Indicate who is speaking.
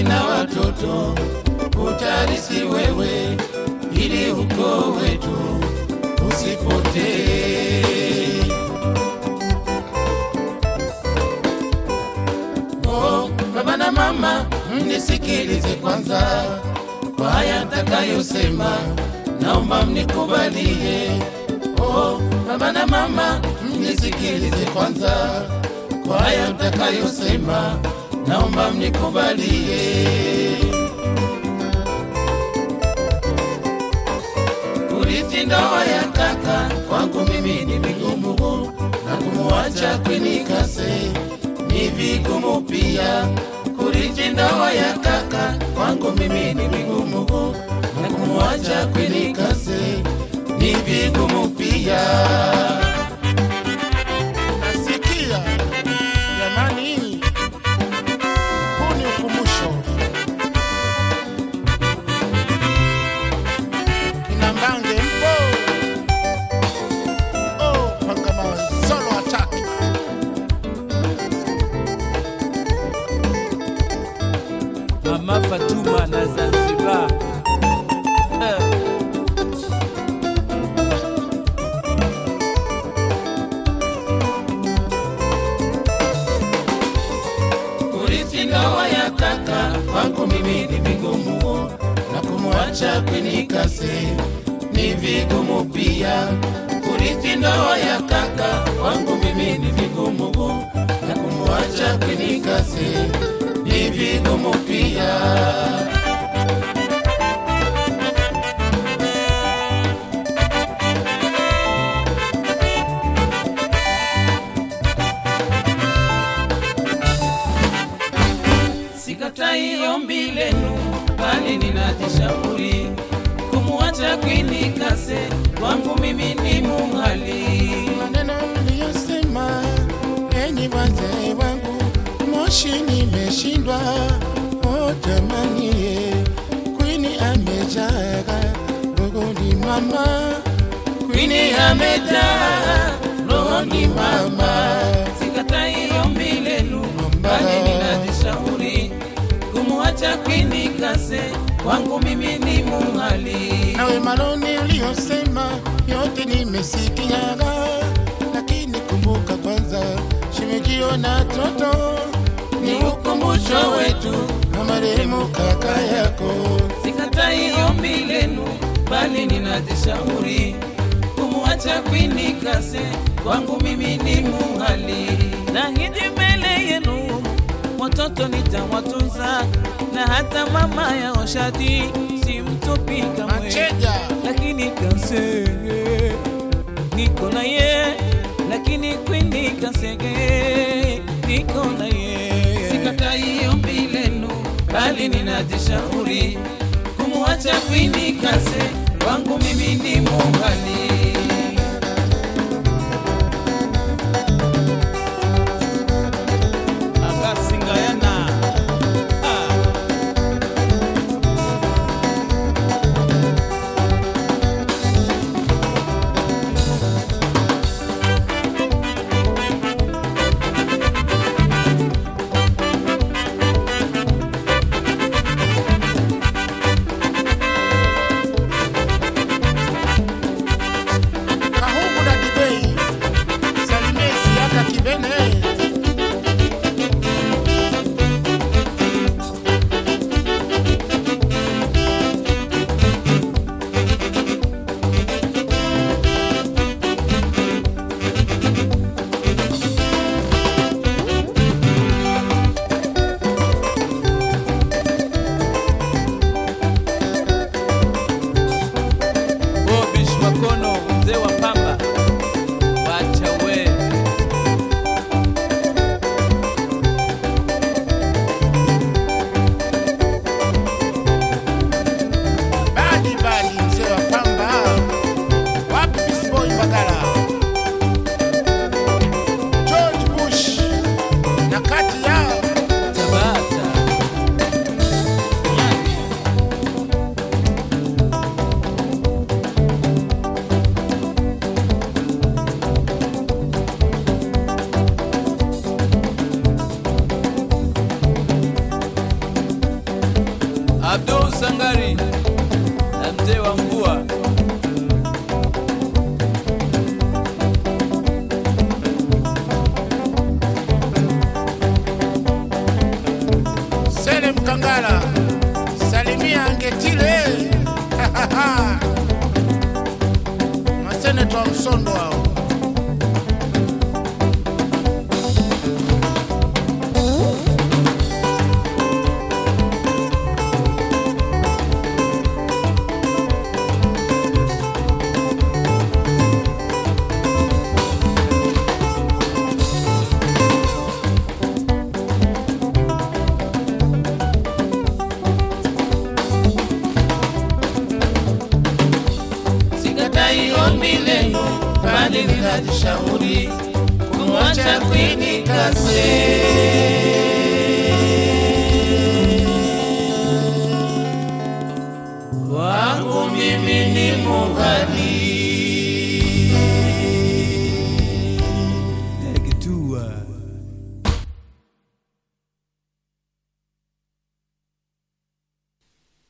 Speaker 1: mali na watoto utarisi wewe, ili ukoo wetu usipotee. Oh, baba na mama, mnisikilize kwanza kwa haya nitakayosema, naomba mnikubalie. Oh, baba na mama, mnisikilize kwanza kwa haya nitakayosema, naomba mnikubalie. Kurithi ndoa ya kaka kwangu mimi ni vigumu, na kumuacha kwinikase ni vigumu pia. Kurithi ndoa ya kaka kwangu mimi ni vigumu, na kumuacha kwinikase ni vigumu pia.
Speaker 2: Nasikia jamani, huu ni ukumbusho. Kina Mbange mpo? Oh, Pangamawe, solo attack.
Speaker 3: Mama Fatuma na Zanzibar. Eh,
Speaker 1: Kurithi ndoa ya kaka kwangu mimi ni vigumu, na kumwacha kwinikase ni vigumu pia. Kurithi ndoa ya kaka kwangu mimi ni vigumu, na kumwacha kwinikase ni vigumu pia. Sikatai ombi lenu, bali ninajishauri kumwacha kwinikase kwangu mimi ni muhali.
Speaker 2: Maneno mliyosema, enyi wazee wangu, moshi nimeshindwa. Oh jamani, kwini amejaga rogoni mama,
Speaker 1: Kwini amejaa rohoni mama, sikatai ombi lenu, bali ninajishauri kumwacha Kwini Kase kwangu mimi ni muhali.
Speaker 2: nawe maloni uliyosema yote nimesikiaga, lakini kumbuka kwanza shimejio na toto
Speaker 1: Ni ukumbusho wetu,
Speaker 2: na marehemu kaka yako.
Speaker 1: sikatai ombi lenu, bali ninajishauri kumwacha Kwini Kase kwangu mimi ni muhali.
Speaker 3: Nahidi mbele yenu watoto nitawatunza, na hata mama ya Oshadi simtupi kamwe.
Speaker 2: Macheja
Speaker 3: lakini Kase niko na ye, lakini Kwini Kasege niko na ye.
Speaker 1: sikatai ombi lenu, bali ninajishauri kumwacha Kwini Kase kwangu mimi ni muhali.
Speaker 3: Abasingayana ah.
Speaker 2: Sondo hao.
Speaker 1: sikatai ombi lenu, bali ninajishauri kumwacha Queen Kase. Wangu mimi ni mughali